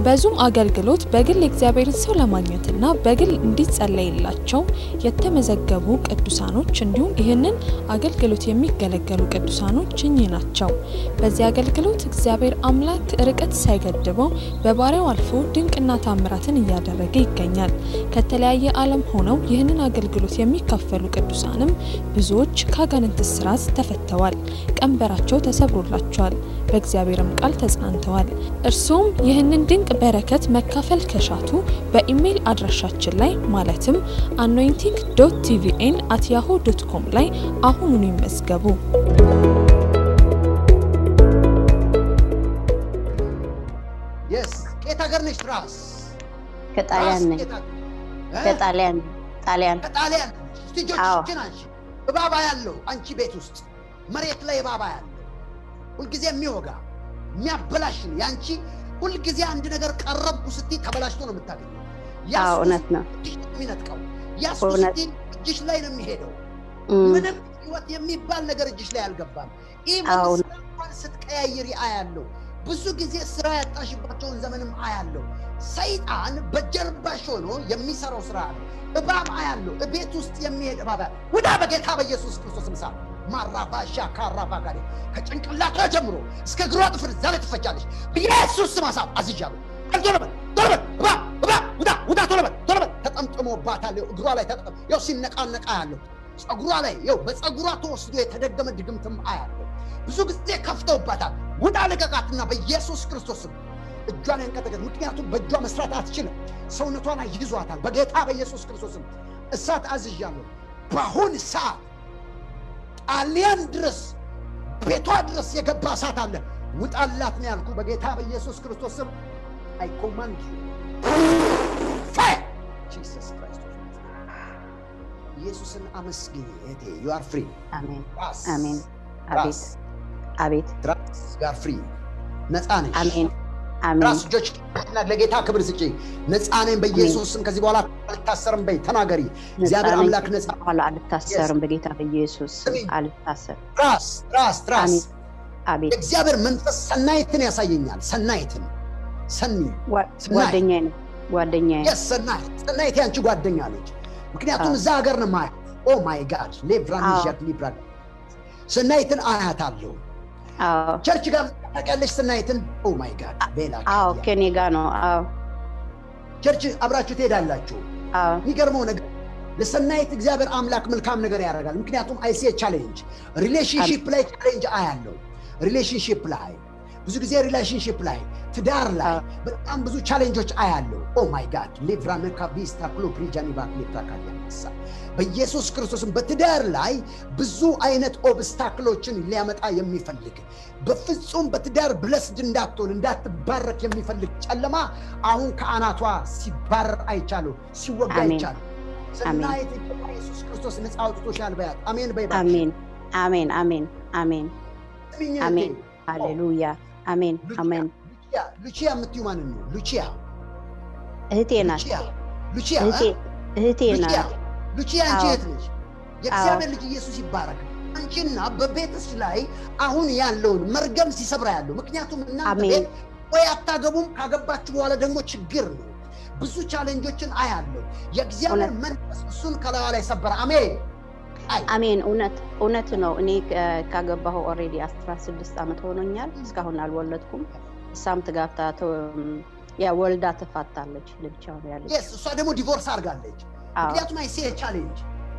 በዙም አገልግሎት በግል የእግዚአብሔርን ሰው ለማግኘትና በግል እንዲጸለይላቸው የተመዘገቡ ቅዱሳኖች እንዲሁም ይህንን አገልግሎት የሚገለገሉ ቅዱሳኖች እኚህ ናቸው። በዚህ አገልግሎት እግዚአብሔር አምላክ ርቀት ሳይገድበው በባሪያው አልፎ ድንቅና ታምራትን እያደረገ ይገኛል። ከተለያየ ዓለም ሆነው ይህንን አገልግሎት የሚካፈሉ ቅዱሳንም ብዙዎች ከአጋንንት እስራት ተፈተዋል፣ ቀንበራቸው ተሰብሮላቸዋል፣ በእግዚአብሔርም ቃል ተጽናንተዋል። እርሱም ይህንን ድንቅ በረከት መካፈል ከሻቱ በኢሜይል አድራሻችን ላይ ማለትም አኖይንቲንግ ዶት ቲቪኤን አት ያሆ ዶት ኮም ላይ አሁኑኑ ይመዝገቡ። የስ ከየት ሀገር ነች ትራስ? ከጣሊያን ነኝ። ከጣሊያን ጣሊያን ከጣሊያን እስቲ አዎ። እጆችሽን አንቺ እባባ ያለው አንቺ ቤት ውስጥ መሬት ላይ እባባ ያለው ሁልጊዜ የሚወጋ የሚያበላሽ ነው። ያንቺ ሁልጊዜ አንድ ነገር ቀረብኩ ስትይ ተበላሽቶ ነው የምታገኘው። ያሱ አዎ፣ እውነት ነው። እጅሽ ነው የሚነጥቀው። ያሱ እውነት። ስትይ እጅሽ ላይ ነው የሚሄደው። እም፣ ምንም ህይወት የሚባል ነገር እጅሽ ላይ አልገባም። ኢቨን አዎ። ስራ እንኳን ስትቀያይሪ አያለው። ብዙ ጊዜ ስራ ያጣሽባቸውን ዘመንም አያለው። ሰይጣን በጀርባሽ ሆኖ የሚሰራው ስራ አለ። እባብ አያለው። እቤት ውስጥ የሚሄድ እባብ አያለው። ውዳ በጌታ በኢየሱስ ክርስቶስ ምሳ ማራባሻ ካራባ ጋር ከጭንቅላቷ ጀምሮ እስከ እግሯ ጥፍር ዛሬ ትፈቻለሽ። በኢየሱስ ስም አሳብ አዝዣለሁ። ቶሎ በል ቶሎ በል እባብ እባብ ውዳ ውዳ ቶሎ በል ቶሎ በል ተጠምጥሞባታል። ይኸው እግሯ ላይ ተጠም ያው ሲነቃነቃ ያለው ጸጉሯ ላይ ይኸው በጸጉሯ ተወስዶ የተደገመ ድግምትም አያለው። ብዙ ጊዜ ከፍተውባታል። ውጣ ልቀቃትና በኢየሱስ ክርስቶስም እጇን ያንቀጠቀጥ። ምክንያቱም በእጇ መስራት አትችልም። ሰውነቷን ይዟታል። በጌታ በኢየሱስ ክርስቶስም እሳት አዝዣለሁ። በአሁን ሰዓት ጣሊያን ድረስ ቤቷ ድረስ የገባ እሳት አለ። ውጣላት ነው ያልኩ። በጌታ በኢየሱስ ክርስቶስም አይ ኮማንድ ፋየር ጂሰስ ክራይስት ኢየሱስን አመስግኝ እህቴ። ዩ አር ፍሪ አሜን ራስ አሜን። ራስ አቤት አቤት ራስ ጋር ፍሪ ነፃ ነሽ። አሜን አሜን ራስ እጆች እና ለጌታ ክብር ስጪ። ነፃ ነኝ በኢየሱስ ስም። ከዚህ በኋላ አልታሰርም በይ ተናገሪ። እግዚአብሔር ነፃ ነኝ። አምላክ ነፃ በኋላ አልታሰርም በጌታ በኢየሱስ ስም አሜን። አልታሰርም። ራስ ራስ ራስ አሜን አቤት የእግዚአብሔር መንፈስ ሰናይትን ያሳየኛል። ሰናይትን ሰኒ ጓ- ስናይ- ጓደኛዬ ነው ጓደኛዬ የስ ሰናይት ሰናይት ያንቺ ጓደኛ ነች። ምክንያቱም አዎ። እዛ ሀገር ነው ማያት። ኦ ማይ ጋድ ሌብራን አዎ። ዣት ሊብራ ሰናይትን አያታለሁ። አዎ ቸርች ጋር ታውቂያለሽ ሰናይትን? ኦ ማይ ጋድ ቤላ አዎ ካዲያ። ከኔ ጋር ነው አዎ ቸርች አብራችሁ ትሄዳላችሁ። አዎ የሚገርመው ነገር ለሰናይት እግዚአብሔር አምላክ መልካም ነገር ያደርጋል። ምክንያቱም አይሴ ቻሌንጅ ሪሌሽንሽፕ ላይ ቻሌንጅ አያለው። ሪሌሽንሽፕ ላይ ብዙ ጊዜ ሪሌሽንሽፕ ላይ ትዳር ላይ አዎ። በጣም ብዙ ቻሌንጆች አያለው። ኦ ማይ ጋድ ሌቭራነካ ቢስታ ክሎ ፕሪጃኒ ባክሌፕታ ካዲያሳ በኢየሱስ ክርስቶስም በትዳር ላይ ብዙ አይነት ኦብስታክሎችን ሊያመጣ የሚፈልግ በፍጹም በትዳር ብለስድ እንዳትሆን እንዳትባረክ የሚፈልግ ጨለማ አሁን ከአናቷ ሲባረር አይቻለሁ፣ ሲወጋ አሜን። አይቻለሁ። ሰናይት ኢየሱስ ክርስቶስ ነፃ አውጥቶሻል በያት። አሜን በይ እባክሽ። አሜን አሜን አሜን አሜን ስሚኝ እህቴ። አሜን ሃሌሉያ አሜን ሉቺያ አሜን ሉቺያ ሉቺያ የምትዩ ማንን ነው? ሉቺያ እህቴ ናት ሉቺያ ሉቺያ እህቴ እ? እህቴ ሉቺያ ናት ሉቺያ አንቺ አዎ። እህት ነች። የእግዚአብሔር ልጅ ኢየሱስ ይባረክ። አንቺና በቤትሽ ላይ አሁን ያለውን መርገም ሲሰብራ ያለው ምክንያቱም እናንተ አሜን። ቤት ወይ አታገቡም፣ ካገባችሁ በኋላ ደግሞ ችግር ነው። ብዙ ቻሌንጆችን አያለሁ። የእግዚአብሔር እውነት። መንፈስ እሱን ከላዋ ላይ ሰበረ። አሜን። አይ አሜን እውነት እውነት ነው እኔ ካ- ካገባሁ ኦልሬዲ 16 ዓመት ሆኖኛል እስካሁን አልወለድኩም እሳም ትጋብታ ተ- ያ ወልዳ ትፋታለች ለብቻ ነው ያለች የስ እሷ ደግሞ ዲቮርስ አድርጋለች። አዎ ምክንያቱም አይሴ ቻሌንጅ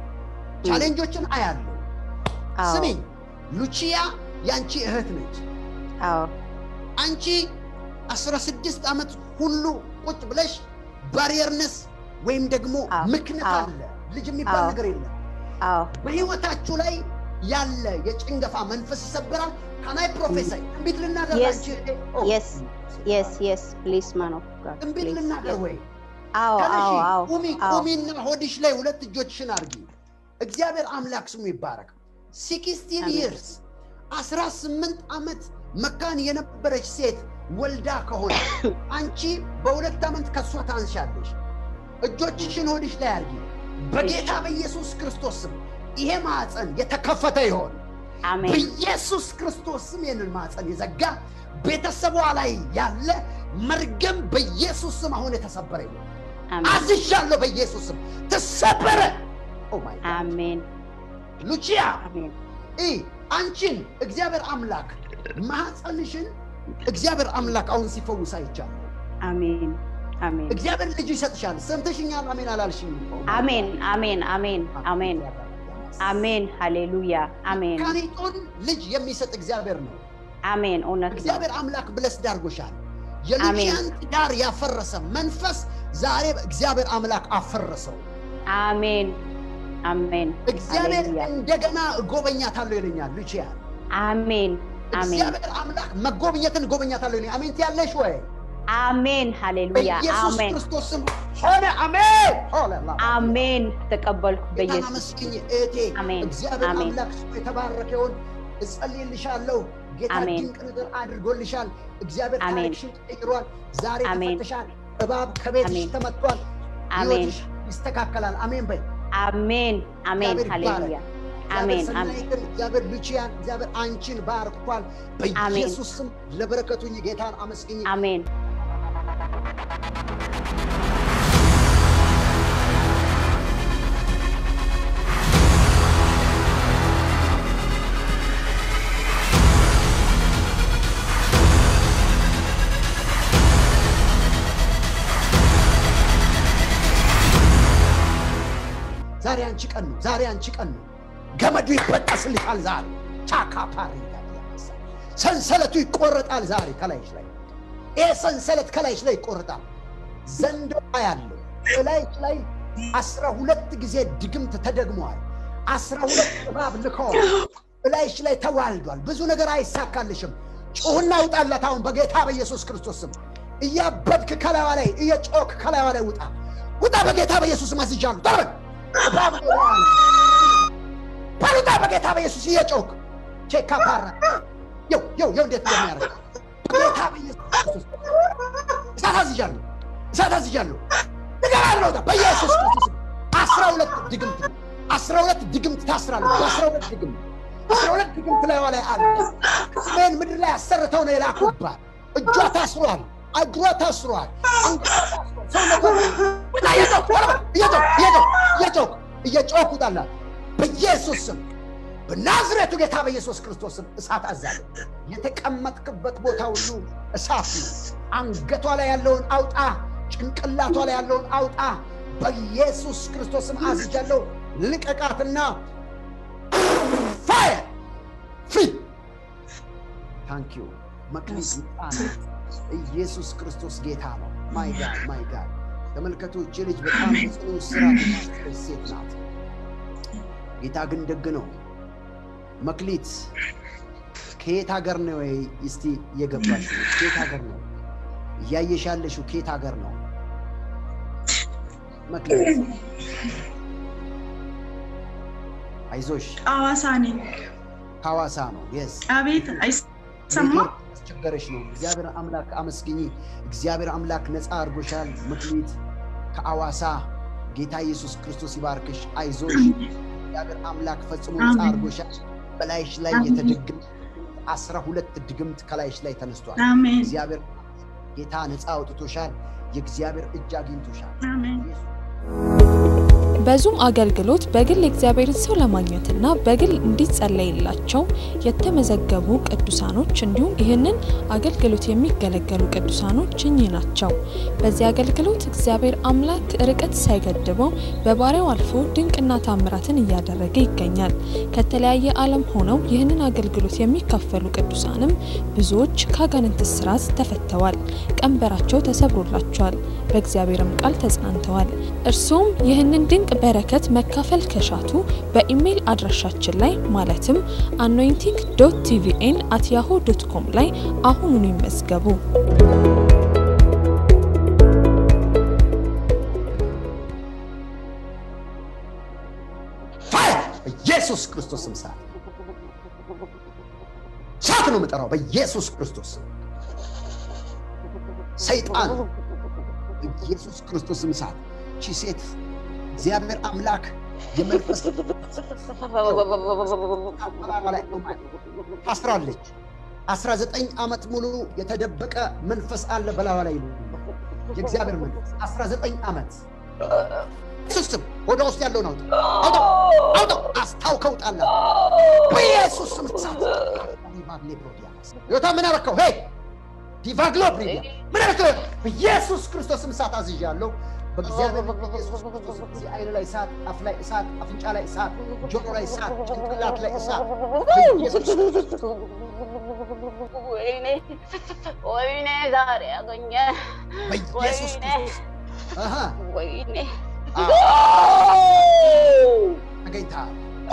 ቻሌንጆችን አያለሁ። አዎ ስሚ ሉቺያ ያንቺ እህት ነች። አዎ አንቺ 16 ዓመት ሁሉ ቁጭ ብለሽ ባሪየርነስ ወይም ደግሞ አዎ፣ ምክንያት አዎ፣ አለ። ልጅ የሚባል አዎ። ነገር የለም። አዎ በህይወታችሁ ላይ ያለ የጭንገፋ መንፈስ ይሰበራል። ከናይ ፕሮፌሰር ትንቢት ልናገር Yes. አንቺ እህቴ? ኦ፣ Yes. የስ የስ ፕሊስ ማን ኦፍ ጋድ ትንቢት ልናገር ወይ አዎ ተነሺ፣ አዎ አዎ ቁሚ አዎ ቁሚና ሆድሽ ላይ ሁለት እጆችሽን አድርጊ። እግዚአብሔር አምላክ ስሙ ይባረክ። ሲክስቲን አሜን። ይርስ አስራ ስምንት ዓመት መካን የነበረች ሴት ወልዳ ከሆነ አንቺ በሁለት ዓመት ከእሷ ታንሻለሽ። እጆችሽን ሆድሽ ላይ አድርጊ። በጌታ በኢየሱስ ክርስቶስ ስም ይሄ ማዕፀን የተከፈተ ይሆን። አሜን በኢየሱስ ክርስቶስ ስም ይህንን ማፀን የዘጋ ቤተሰቧ ላይ ያለ መርገም በኢየሱስ ስም አሁን የተሰበረ ይሁን። አሜን አዝዣለሁ በኢየሱስ ስም ተሰበረ። ኦ ማይ ጋድ አሜን ሉቺያ አሜን ኢ አንቺን እግዚአብሔር አምላክ ማህፀንሽን እግዚአብሔር አምላክ አሁን ሲፈውስ አይቻለሁ። አሜን አሜን እግዚአብሔር ልጅ ይሰጥሻል። ሰምተሽኛል? አሜን አላልሽም? አሜን አሜን አሜን አሜን አሜን ሃሌሉያ አሜን ካኒጦን ልጅ የሚሰጥ እግዚአብሔር ነው። አሜን እውነት ነው እግዚአብሔር አምላክ ብለስ ዳርጎሻል። የሉቺያን ትዳር ያፈረሰ መንፈስ ዛሬ እግዚአብሔር አምላክ አፈረሰው። አሜን አሜን እግዚአብሔር ሃሌሉያ እንደገና እጎበኛታለሁ ይለኛል ሉቺያ። አሜን አሜን እግዚአብሔር አምላክ መጎብኘትን እጎበኛታለሁ ይለኛል። አሜን ትያለሽ ወይ? አሜን ሃሌሉያ በኢየሱስ አሜን ክርስቶስ ስም ሆነ። አሜን ሆነ። አሜን ተቀበልኩ ጌታን በኢየሱስ አመስግኝ እህቴ። አሜን። እግዚአብሔር አሜን። አምላክ ስሙ የተባረከ ይሁን። እጸልይልሻለሁ። ጌታ አሜን። ድንቅ ነገር አድርጎልሻል። እግዚአብሔር አሜን። ታሪክሽን ቀይሯል። ዛሬ አሜን። ተፈተሻል። እባብ ከቤትሽ አሜን። ተመቷል። አሜን ህይወትሽ ይስተካከላል። አሜን በይ። አሜን አሜን እግዚአብሔር ሃሌሉያ እግዚአብሔር አሜን አሜን ሰናይትን፣ እግዚአብሔር ሉቺያን፣ እግዚአብሔር አንቺን ባርኳል። በኢየሱስ ስም ለበረከቱኝ ጌታን አመስግኝ። አሜን ዛሬ አንቺ ቀን ነው። ዛሬ አንቺ ቀን ነው። ገመዱ ይበጠስልሻል። ዛሬ ቻካ ፓሪ ሰንሰለቱ ይቆረጣል። ዛሬ ከላይሽ ላይ ይሄ ሰንሰለት ከላይሽ ላይ ይቆረጣል። ዘንዶ ያለው እላይሽ ላይ አስራ ሁለት ጊዜ ድግምት ተደግመዋል። አስራ ሁለት እባብ ልከዋል። እላይሽ ላይ ተዋልዷል። ብዙ ነገር አይሳካልሽም። ጩሁና ውጣላት አሁን በጌታ በኢየሱስ ክርስቶስ ስም። እያበድክ ከላይዋ ላይ እየጮክ ከላይዋ ላይ ውጣ ውጣ። በጌታ በኢየሱስ ስም አዝጃለሁ። ጠርግ እባብ ባሉጣ በጌታ በኢየሱስ እየጮክ ቼካ ፓራ የው የው የው እንዴት እንደሚያደርግ በጌታ በኢየሱስ ክርስቶስ እሳት አዝጃለሁ፣ እሳት አዝጃለሁ። ንገራለሁ ውጣ በኢየሱስ ክርስቶስ አስራ ሁለት ድግምት አስራ ሁለት ድግምት ታስራለች። በአስራ ሁለት ድግምት አስራ ሁለት ድግምት ላይዋ ላይ አለ። ሰሜን ምድር ላይ አሰርተው ነው የላኩባት። እጇ ታስሯል፣ እግሯ ታስሯል፣ አንገቷ ታስሯል፣ ሰውነቷ ውጣ! እየጮክ እየጮክ እየጮክ እየጮክ እየጮክ ውጣላት በኢየሱስ ስም በናዝሬቱ ጌታ በኢየሱስ ክርስቶስ ስም እሳት አዛለሁ። የተቀመጥክበት ቦታ ሁሉ እሳት ነው። አንገቷ ላይ ያለውን አውጣ፣ ጭንቅላቷ ላይ ያለውን አውጣ። በኢየሱስ ክርስቶስ ስም አዝጃለሁ። ልቀቃትና ፋየር ፍሪ ታንክ ዩ መክሊት ይጣናት። ኢየሱስ ክርስቶስ ጌታ ነው። ማይ ጋድ ማይ ጋድ። ተመልከቱ፣ እች ልጅ በጣም በጽኑ እስራት የታሰረች ሴት ናት። ጌታ ግን ደግ ነው። መክሊት ከየት ሀገር ነው? እስቲ እየገባሽ ከየት ሀገር ነው እያየሽ ያለሽው? ከየት ሀገር ነው መክሊት? አይዞሽ፣ ሐዋሳ ነኝ። ከሐዋሳ ነው። የስ አቤት አይሰማ ያስቸገረሽ ነው። እግዚአብሔር አምላክ አመስግኝ። እግዚአብሔር አምላክ ነፃ አድርጎሻል። መክሊት ከሐዋሳ ጌታ ኢየሱስ ክርስቶስ ይባርክሽ። አይዞሽ እግዚአብሔር አምላክ ፈጽሞ ነፃ አሜን። አድርጎሻል። በላይሽ ላይ አሜን። የተደገመ አስራ ሁለት ድግምት ከላይሽ ላይ ተነስቷል። አሜን እግዚአብሔር ጌታ ነፃ አውጥቶሻል። የእግዚአብሔር እጅ አግኝቶሻል። አሜን በዙም አገልግሎት በግል የእግዚአብሔርን ሰው ለማግኘትና በግል እንዲጸለይላቸው የተመዘገቡ ቅዱሳኖች እንዲሁም ይህንን አገልግሎት የሚገለገሉ ቅዱሳኖች እኚህ ናቸው። በዚህ አገልግሎት እግዚአብሔር አምላክ ርቀት ሳይገድበው በባሪያው አልፎ ድንቅና ታምራትን እያደረገ ይገኛል። ከተለያየ ዓለም ሆነው ይህንን አገልግሎት የሚካፈሉ ቅዱሳንም ብዙዎች ከአጋንንት እስራት ተፈተዋል፣ ቀንበራቸው ተሰብሮላቸዋል፣ በእግዚአብሔርም ቃል ተጽናንተዋል። እርሱም ይህንን ድንቅ በረከት መካፈል ከሻቱ በኢሜይል አድራሻችን ላይ ማለትም አኖይንቲንግ ዶት ቲቪኤን አት ያሆ ዶት ኮም ላይ አሁኑኑ ይመዝገቡ። ፋየር በኢየሱስ ክርስቶስ ስም እሳት እሳት ነው የምጠራው በኢየሱስ ክርስቶስ ስም። ሰይጣን በኢየሱስ ክርስቶስ ስም እሳት ቺ ሴት እግዚአብሔር አምላክ የመንፈስ ታስራለች። አስራ ዘጠኝ ዓመት ሙሉ የተደበቀ መንፈስ አለ በላዋ ላይ ይሉ የእግዚአብሔር መንፈስ አስራ ዘጠኝ ዓመት ኢየሱስ ስም ወደ ውስጥ ያለውን አውጣ አውጣ አውጣ አስታውከው ጣላ በኢየሱስ ስም እሳት ዲቫግሌ ብሮዲያስ ዮታ ምን አረከው ሄይ ዲቫግሎ ብሮዲያ ምን አረከው በኢየሱስ ክርስቶስ ስም እሳት አዝዣለሁ በእግዚአብሔር በኢየሱስ ክርስቶስ እዚህ አይን ላይ እሳት አፍ ላይ እሳት አፍንጫ ላይ እሳት ጆሮ ላይ እሳት ጭንቅላት ላይ እሳት በኢየሱስ ወይኔ ወይኔ ዛሬ ያገኘ በኢየሱስ ክርስቶስ አሃ ወይኔ አዎ ተገኝተሃል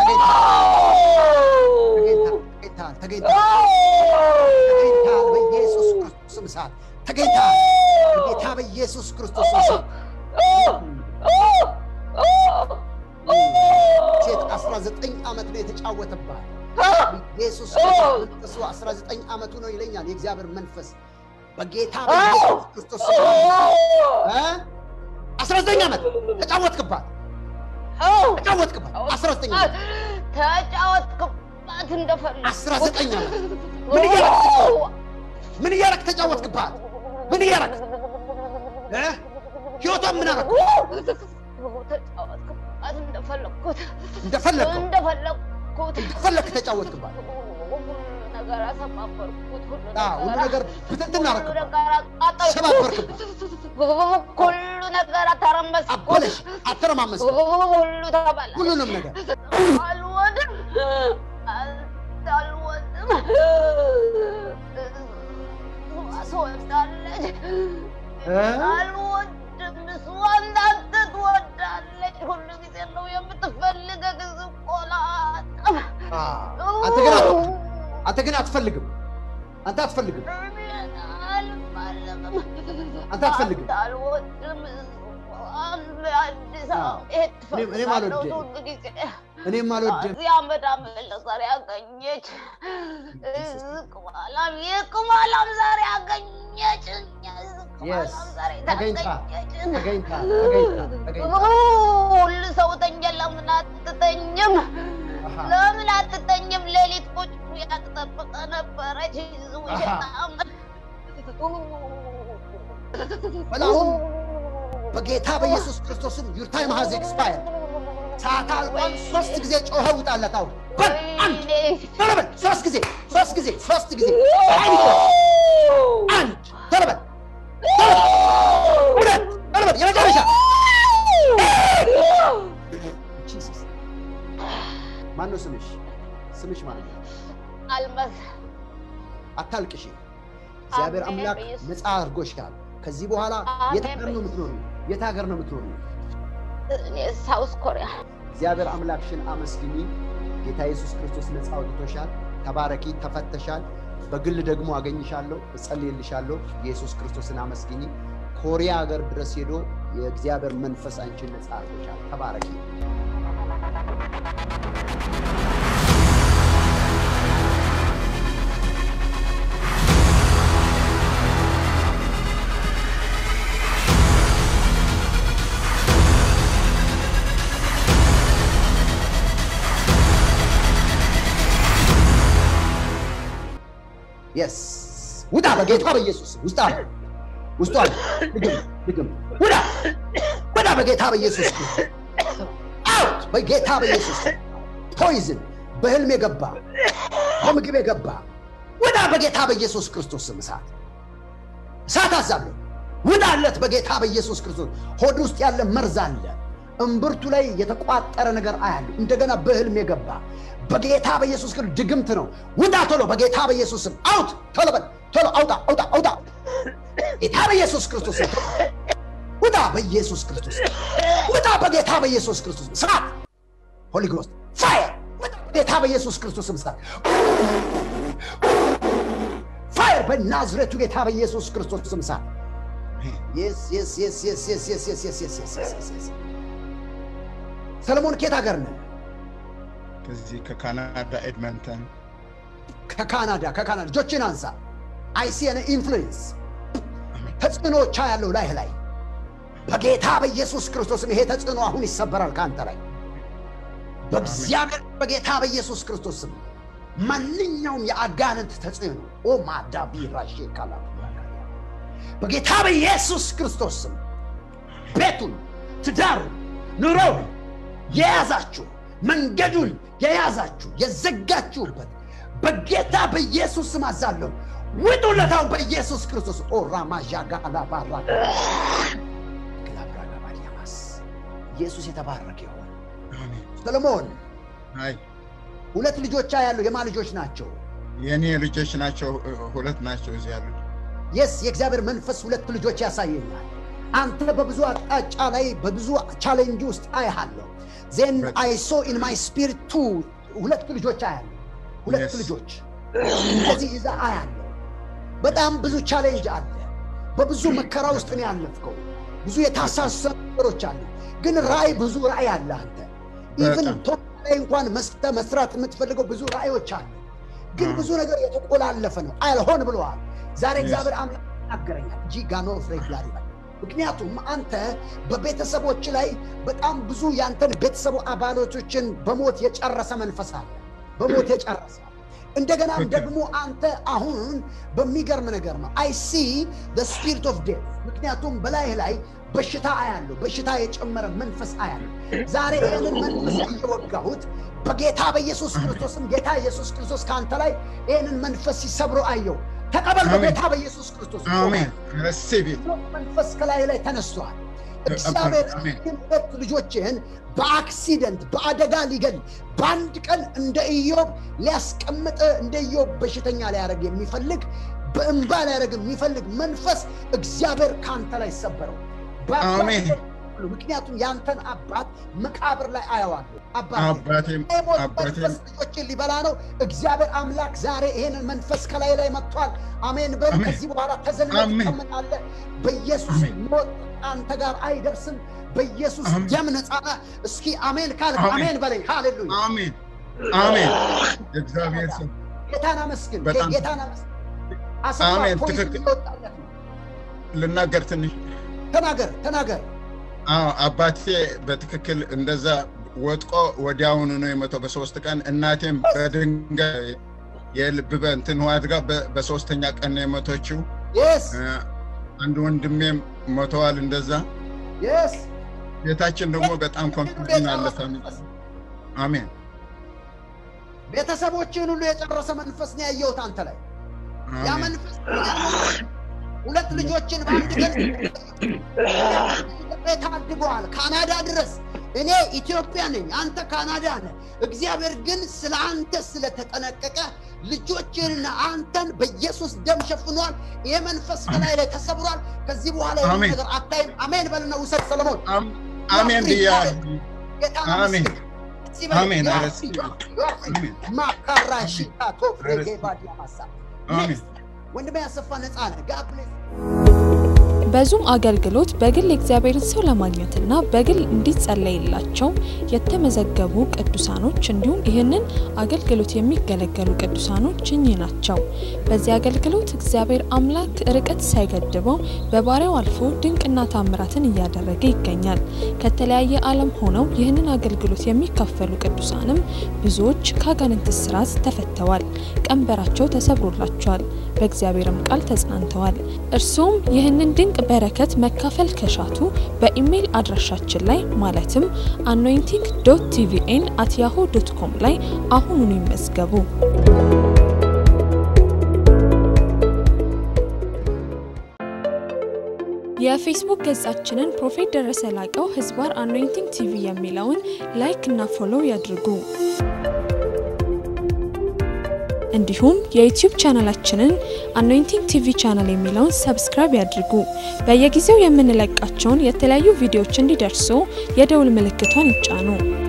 ተገኝተሃል ተገኝተሃል ተገኝተሃል ተገኝተሃል በኢየሱስ ክርስቶስ ስም እሳት ተገኝተሃል በጌታ በኢየሱስ ክርስቶስ ስም እሳት ሴት 19 ዓመት ነው የተጫወተባት ኢየሱስ መንፈሱ 19 ዓመቱ ነው ይለኛል የእግዚአብሔር መንፈስ በጌታ በኢየሱስ ክርስቶስ ስም እ 19 ዓመት ተጫወትክባት ተጫወትክባት 19 ዓመት ተጫወትክባት እንደፈለግ 19 ዓመት ምን እያረክ ምን እያረክ ተጫወትክባት ምን እያረክ እ ህይወቷን ምን አረክ ተጫወትክባት እንደፈለግኩት እንደፈለግከው እንደፈለግኩት እንደፈለግክ ተጫወትክባት ሁሉ ነገር አሰባበርኩት ሁሉ አዎ ሁሉ ነገር ብትንትን ሁሉ አረክባት ነገር አቃጠልኩት ሰባበርክባት ሁሉ ነገር አተረመስኩት አበለሽ አተረማመስክ ሁሉ ተበላ ሁሉንም ነገር አልወድም አልወድም ትወዳለች እ? አልወድም እሷ እንዳንተ ትወዳለች ሁሉ ጊዜ ነው የምትፈልገ ጊዜ ቆላጣም አዎ። አንተ ግን አት- አንተ ግን አትፈልግም አንተ አትፈልግም አልፈልግም አንተ አትፈልግም አልወድም አዲስ አዎ። አበባ እኔም- እኔም አልወድም። ሁሉ ጊዜ እኔም አልወድም እዚህ አመድ አመለ ዛሬ አገኘች። ቅማላም የቅማላም ዛሬ አገኘች። Yes. ቅማላም ዛሬ ተገኝታ- ታገኘች። ተገኝታ ተገኝታ ተገኝታ ሁሉ ሰው ተኛ። ለምን አትተኝም? አሃ። ለምን አትተኝም? ሌሊት ቁጭ ብላ ትጠብቀ ነበረች። ውሸታም በላሁን በጌታ በኢየሱስ ክርስቶስም ዩር ታይም ሃዝ ኤክስፓየር ሰዓት አልቋል ሶስት ጊዜ ጮኸ ውጣለት አሁን በል አንድ ቶሎ በል ሶስት ጊዜ ሶስት ጊዜ ሶስት ጊዜ አንድ አንድ ቶሎ በል ቶሎ በል ሁለት ቶሎ በል የመጨረሻ ጂሰስ ማነው ስምሽ ስምሽ ማለት ነው አልመስ አታልቅሽ እግዚአብሔር አሜን አምላክ በኢየሱስ ነፃ አድርጎሻል ከዚህ በኋላ የት አሜን ሀገር ነው የምትኖሪው የት ሀገር ነው የምትኖሪው እኔ ሳውስ ኮሪያ እግዚአብሔር አምላክሽን አመስግኚ ጌታ ኢየሱስ ክርስቶስ ነፃ አውጥቶሻል ተባረኪ ተፈተሻል በግል ደግሞ አገኝሻለሁ እጸልይልሻለሁ ኢየሱስ ክርስቶስን አመስግኚ ኮሪያ ሀገር ድረስ ሄዶ የእግዚአብሔር መንፈስ አንቺን ነፃ አድርጎሻል ተባረኪ የስ ውጣ በጌታ በኢየሱስ ስም። ውስጥ አለ ውስጡ አለ ድግም ድግም ውጣ ውጣ በጌታ በኢየሱስ ስም። አውት በጌታ በኢየሱስ ስም። ፖይዝን በህልም የገባ በምግብ የገባ ውጣ በጌታ በኢየሱስ ክርስቶስ ስም እሳት እሳት አዛለሁ ውጣለት በጌታ በኢየሱስ ክርስቶስ ሆድ ውስጥ ያለ መርዝ አለ እምብርቱ ላይ የተቋጠረ ነገር አያለሁ እንደገና በህልም የገባ በጌታ በኢየሱስ ክርስቶስ ድግምት ነው ውጣ ቶሎ በጌታ በኢየሱስ ስም አውት ቶሎ በል ቶሎ አውጣ አውጣ አውጣ ጌታ በኢየሱስ ክርስቶስ ስም ውጣ በኢየሱስ ክርስቶስ ስም። ውጣ በጌታ በኢየሱስ ክርስቶስ ስም እሳት ሆሊ ጎስት ፋየር ውጣ በጌታ በኢየሱስ ክርስቶስ ስም እሳት ፋየር በናዝሬቱ ጌታ በኢየሱስ ክርስቶስ ስም እሳት Yes, yes, yes, yes, yes, yes, yes, yes, yes, yes, yes, yes, yes. ሰለሞን ኬት ሀገር ነህ? ከዚህ ከካናዳ ኤድመንተን ከካናዳ ከካናዳ እጆችን አንሳ አይሲየን ኢንፍሉዌንስ ተጽዕኖቻ ያለው ላይህ ላይ በጌታ በኢየሱስ ክርስቶስም ይሄ ተጽዕኖ አሁን ይሰበራል ከአንተ ላይ በእግዚአብሔር በጌታ በኢየሱስ ክርስቶስ ስም ማንኛውም የአጋንንት ተጽዕኖ ኦ ማዳቢ ራሼ ካላ በጌታ በኢየሱስ ክርስቶስ ስም ቤቱን፣ ትዳሩን፣ ኑሮውን የያዛችሁ መንገዱን የያዛችሁ የዘጋችሁበት በጌታ በኢየሱስ ስም አዛለሁ። ውጡለታው በኢየሱስ ክርስቶስ ኦ ራማዣጋላ ባራ ግላብራጋባዲያማስ ኢየሱስ የተባረከ ይሆን። አሜን። ሰሎሞን አይ ሁለት ልጆች ያሉ የማ ልጆች ናቸው? የእኔ ልጆች ናቸው፣ ሁለት ናቸው እዚህ ያሉት። የስ የእግዚአብሔር መንፈስ ሁለት ልጆች ያሳየኛል። አንተ በብዙ አቅጣጫ ላይ በብዙ ቻሌንጅ ውስጥ አያለሁ። ዜን Right. አይ ሶ ኢን ማይ ስፒሪት ቱ ሁለት ልጆች አያለሁ። ሁለት Yes. ልጆች እንደዚህ ይዛ አያለሁ። በጣም ብዙ ቻሌንጅ አለ። በብዙ መከራ ውስጥ ነው ያለፍከው። ብዙ የታሳሰሩ ነገሮች አሉ። ግን ራእይ ብዙ ራእይ አለ አንተ ኢቭን በጣም። ቶፕ ላይ እንኳን መስተ መስራት የምትፈልገው ብዙ ራእዮች አሉ። ግን አዎ። ብዙ ነገር የተቆላለፈ ነው። አልሆን ብለዋል። ዛሬ Yes. እግዚአብሔር አምላክ ይናገረኛል እንጂ ጋኖ ፍሬግላሪ ምክንያቱም አንተ በቤተሰቦች ላይ በጣም ብዙ ያንተን ቤተሰቡ አባላቶችን በሞት የጨረሰ መንፈስ አለ። በሞት የጨረሰ እንደገናም ትክክል። ደግሞ አንተ አሁን በሚገርም ነገር ነው አይ ሲ ስፒሪት ኦፍ ዴት ምክንያቱም በላይህ ላይ በሽታ አያለሁ፣ በሽታ የጨመረ መንፈስ አያለሁ። ዛሬ ይህንን መንፈስ እየወጋሁት በጌታ በኢየሱስ ክርስቶስም ጌታ ኢየሱስ ክርስቶስ ከአንተ ላይ ይህንን መንፈስ ሲሰብሮ አየው። ተቀበል አሜን። በጌታ በኢየሱስ ክርስቶስ አሜን። ረሲብ መንፈስ ከላይ ላይ ተነስቷል። እግዚአብሔር አሜን። ግን ሁለት ልጆችህን በአክሲደንት በአደጋ ሊገል በአንድ ቀን እንደ ኢዮብ ሊያስቀምጥ እንደ ኢዮብ በሽተኛ ሊያደርግ የሚፈልግ በእንባ ሊያደርግ የሚፈልግ መንፈስ እግዚአብሔር ከአንተ ላይ ሰበረው። በአባትህ አሜን። በኩል ምክንያቱም ያንተን አባት መቃብር ላይ አየዋለሁ። አባቴ አባቴም የሞት አባቴም መንፈስ ልጆችን ሊበላ ነው። እግዚአብሔር አምላክ ዛሬ ይሄንን መንፈስ ከላይ ላይ መጥቷል። አሜን በል። አሜን። ከዚህ በኋላ ተዘልለ አሜን። ትቀመጣለህ። በኢየሱስ አሜን። ሞት አንተ ጋር አይደርስም። በኢየሱስ አሜን። ደም ነጻ ነህ። እስኪ አሜን ካልክ አሜን። አሜን በለኝ። ሃሌሉያ። አሜን አሜን። እግዚአብሔር ስም ጌታን አመስግን። በጣም ጌታን አመስግን። አሰፋ አሜን። ፖይንት ትክክል። እየወጣለት ነው። ልናገር ትንሽ ተናገር ተናገር። አዎ አባቴ በትክክል እንደዛ ወጥቆ ወዲያውኑ ነው የሞተው በሶስት ቀን። እናቴም በድንጋይ የልብ በእንትን አድጋ በ- በሶስተኛ ቀን ነው የሞተችው። የስ እ፣ አንድ ወንድሜም ሞተዋል እንደዛ። የስ ቤታችን ደግሞ በጣም ኮንፊውዥን አለፈ። አሜን ቤተሰቦችን ሁሉ የጨረሰ መንፈስ ነው ያየሁት አንተ ላይ ያ አሜን መንፈስ ሁለት ልጆችን በአንድ ቀን ታድገዋል ካናዳ ድረስ እኔ ኢትዮጵያ ነኝ አንተ ካናዳ ነህ እግዚአብሔር ግን ስለ አንተ ስለተጠነቀቀ ልጆችንና አንተን በኢየሱስ ደም ሸፍኗል ይህ መንፈስ ከላይ ላይ ተሰብሯል ከዚህ በኋላ ይህን አሜን። ነገር አታይም አሜን በልና ውሰድ ሰለሞን አም- አሜን ብያለሁ። ጌታ አሜን። እዚህ በል፣ አሜን። you are ኧረ free, you are free, you are free. አሜን። ማካራ ሺታ ቶፍሬ ኧረ ጌባዲያ ማሳ አሜን። ወንድሜ ያሰፋ ነፃ ነህ ጋድ ብሌስ በዙም አገልግሎት በግል የእግዚአብሔርን ሰው ለማግኘትና በግል እንዲጸለይላቸው የተመዘገቡ ቅዱሳኖች እንዲሁም ይህንን አገልግሎት የሚገለገሉ ቅዱሳኖች እኚህ ናቸው። በዚህ አገልግሎት እግዚአብሔር አምላክ ርቀት ሳይገድበው በባሪያው አልፎ ድንቅና ታምራትን እያደረገ ይገኛል። ከተለያየ ዓለም ሆነው ይህንን አገልግሎት የሚካፈሉ ቅዱሳንም ብዙዎች ከአጋንንት እስራት ተፈተዋል፣ ቀንበራቸው ተሰብሮላቸዋል፣ በእግዚአብሔርም ቃል ተጽናንተዋል። እርሱም ይህንን ድንቅ በረከት መካፈል ከሻቱ በኢሜይል አድራሻችን ላይ ማለትም አኖይንቲንግ ዶት ቲቪኤን አት ያሆ ዶት ኮም ላይ አሁኑኑ ይመዝገቡ። የፌስቡክ ገጻችንን ፕሮፌት ደረሰ ላቀው ህዝባር አኖይንቲንግ ቲቪ የሚለውን ላይክ እና ፎሎው ያድርጉ። እንዲሁም የዩቲዩብ ቻናላችንን አኖይንቲንግ ቲቪ ቻናል የሚለውን ሰብስክራይብ ያድርጉ። በየጊዜው የምንለቃቸውን የተለያዩ ቪዲዮዎች እንዲደርሱ የደውል ምልክቷን ይጫኑ።